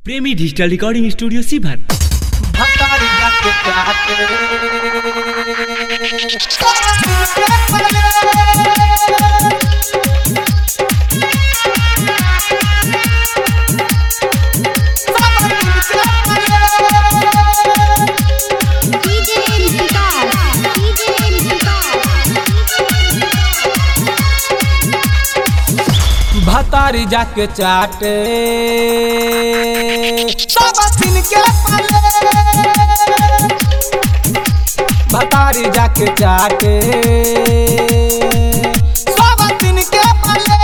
प्रेमी digital recording studio सीभर भतारी जाके चाहते DJ Vikas, DJ भतारी जाके चाटे सब दिन के पले भतारी जाके चाटे सब दिन के पले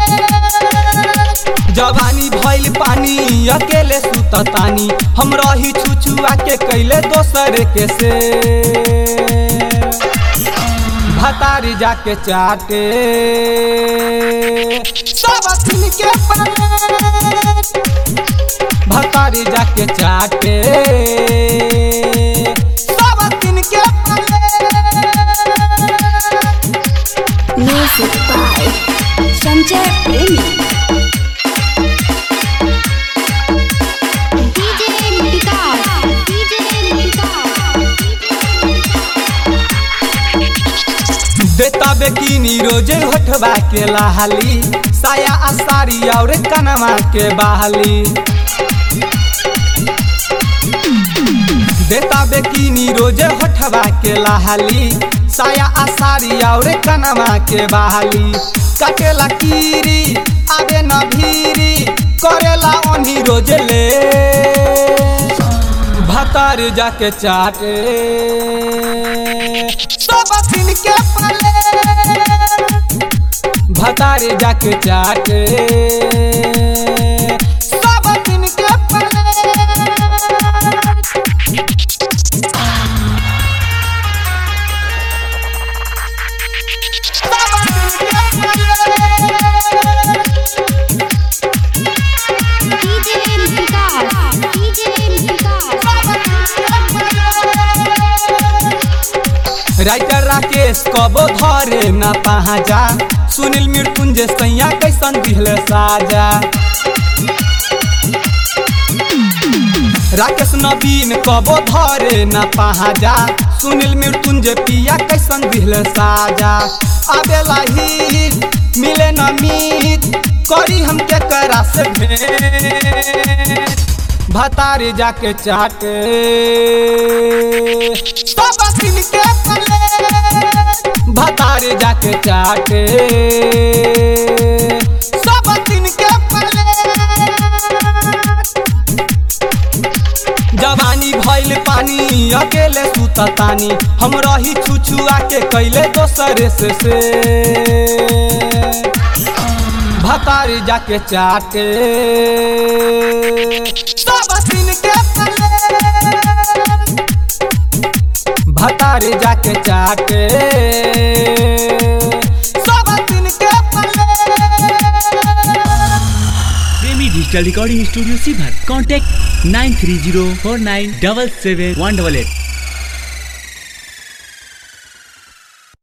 जवानी भइल पानी अकेले सुततानी हम रही छुछुआ के कैले दोसर के से भतारी जाके चाटे सब दिन के पले भतारी जाके चाटे सब दिन के पले Music by Sanjay Premi. DJ Vikas, DJ देता बेकिनी रोजे होठवा के लाली साया आ साड़ी और कनमा के बहाली देता बेकिनी रोजे होठवा के लाली साया आ साड़ी और कनमा के बहाली कटेला कीरी आबे न भीरी करेला ओनी रोजे ले भतार जाके चाटे सब दिन के पले भतार जाके चाटे सब दिन के पले राइटर राकेश कबो धरे न पहाजा सुनील मृत्युंजय सैया कैसन दिहले साजा राकेश नवीन कबो धरे न पहाजा सुनील मृत्युंजय पिया कैसन दिहले साजा आबेला ही मिले न मीत करी हम के करा से भेंट भतारी जाके चाटे सब दिन के पले भतारी जाके चाटे सब दिन के पले जवानी भइल पानी अकेले सुततानी हम रही छुछुआ के कैले दोसरे से से भतारी जाके चाटे सब दिन के पले भतारी जाके चाटे सब दिन के पले प्रेमी डिजिटल रिकॉर्डिंग स्टूडियो सीभर contact nine three zero four nine double seven one double at